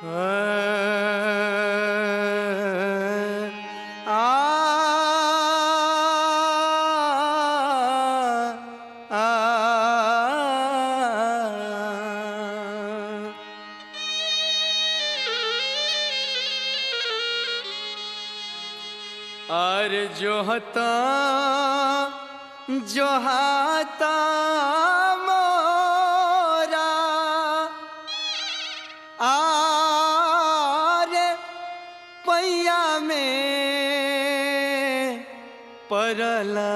और जो हता जो हाता मोरा आर पैया में परला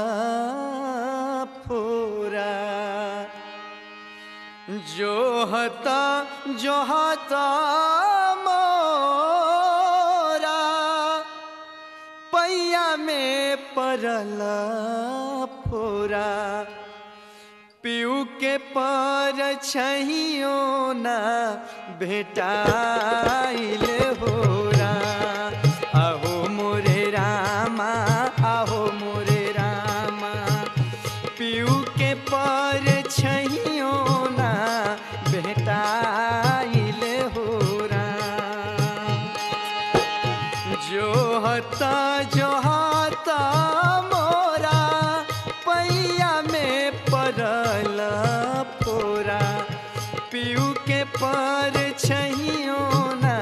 फोरा जो हता जो हता मोरा पैया में परला फोरा पीऊ के पर छहियो ना भेटाइल होरा आहो मोरे रामा आहो मोरे रामा पीऊ के पर छहियो ना भेटाइल होरा जो हता जो हता मोरा पैया में परल फोरा पीऊ के पर छहियो ना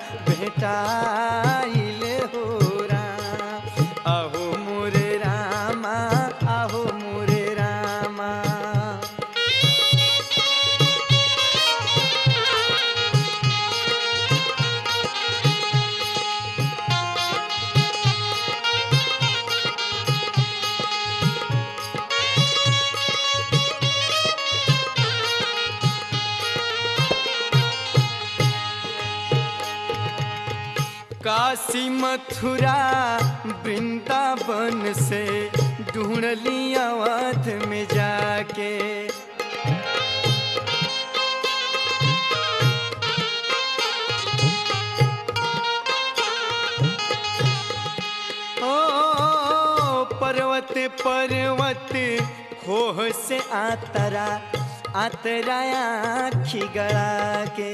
भेटाइल होरा आहो मोरे रामा आहो मोरे रामा काशी मथुरा वृंदावन से ढूंढ ली अवध में जाके ओ पर्वत पर्वत खोह से आतरा आतरा आखी गड़ा के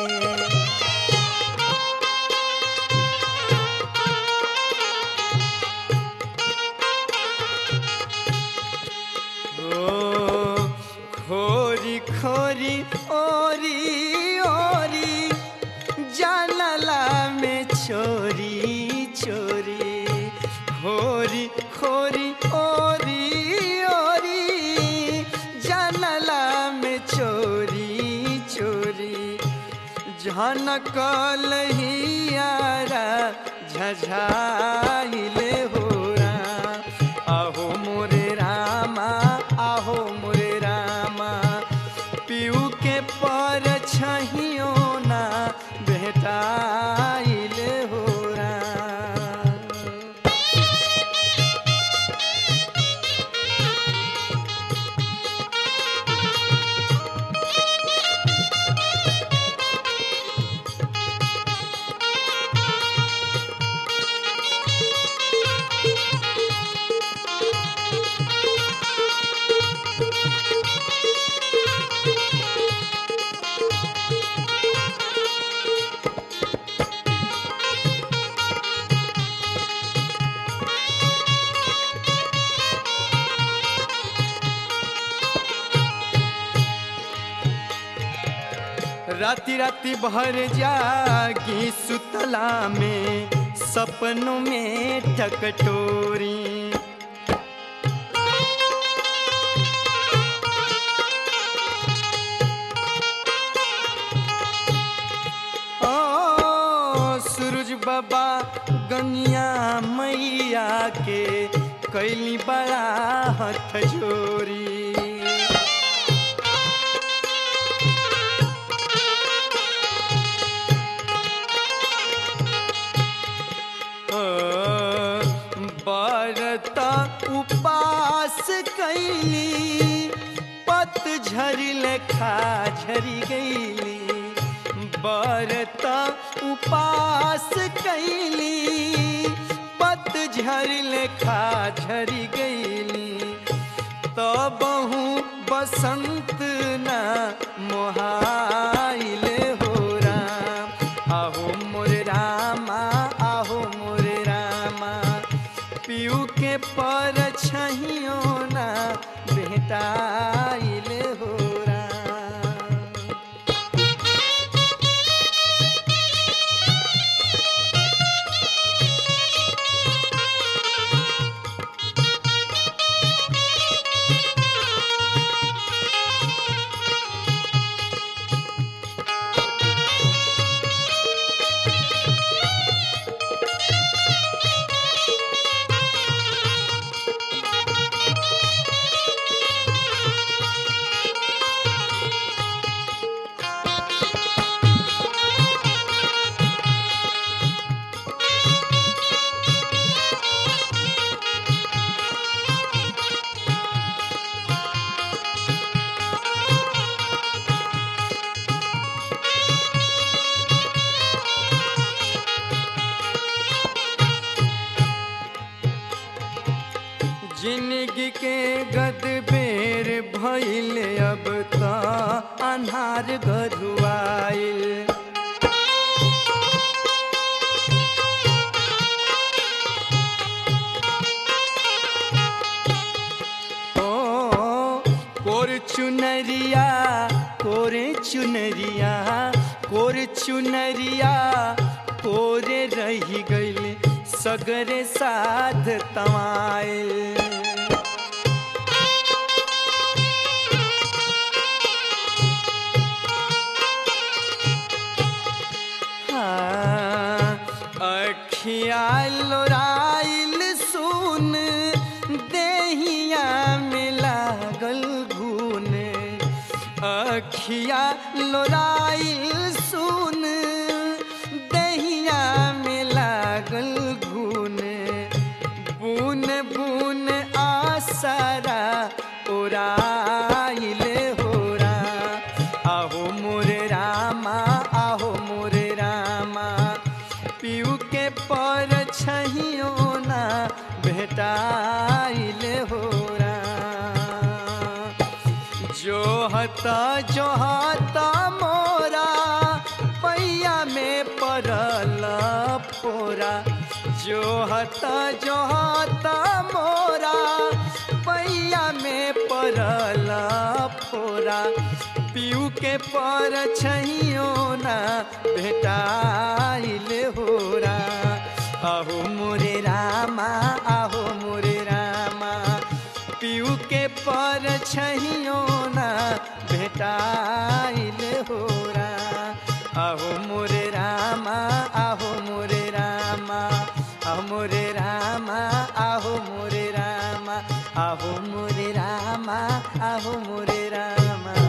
ओ खोरी खोरी ओरी ओरी जानला में छोरी छोरी खोरी खोरी ओरी ओरी जानला में छोरी छोरी झनकल हियारा झझाइले होरा आहो मोरे रामा आहो मोरे रामा पीऊ के पर छहियो ना भेटाइल होरा राति राति भर जागी सुतला में सपनों में टकटोरी ओ सूरज बाबा गनिया मैया के कैली बड़ा हथ जोरी बरता उपास कैली पतझर लेखा झरी गईली बरता उपास कैली पतझर लेखा झरी गईली तबहू बसंत ना मोहाइल हो राम भइल अब त अन्हार गरुआइल ओ कोर चुनरिया कोरे चुनरिया कोर चुनरिया कोरे रही गइल सगरे साध तवाइल हाँ, अखिया लोराइल सुन देहिया में लागल घून अखिया लोराइल सुन देहिया में लागल घून बुन बुन आसरा उड़ाइल होरा आहो मोरे रामा आहो मोरे रामा पीऊ के पर छहियो ना भेटाइल होरा जोहता जोहता मोरा पैया में पड़ल पोरा जोहता जोहता मोरा पैया में पड़ल पोरा पीऊ के पर छहियो ना भेटाइल होरा आहो मोरे रामा आहो मोरे रामा पीऊ के पर छहियो ना भेटाइल होरा आहो मोरे रामा आहो मोरे रामा आहो मोरे रामा आहो मोरे रामा आहो मोरे रामा आहो मोरे रामा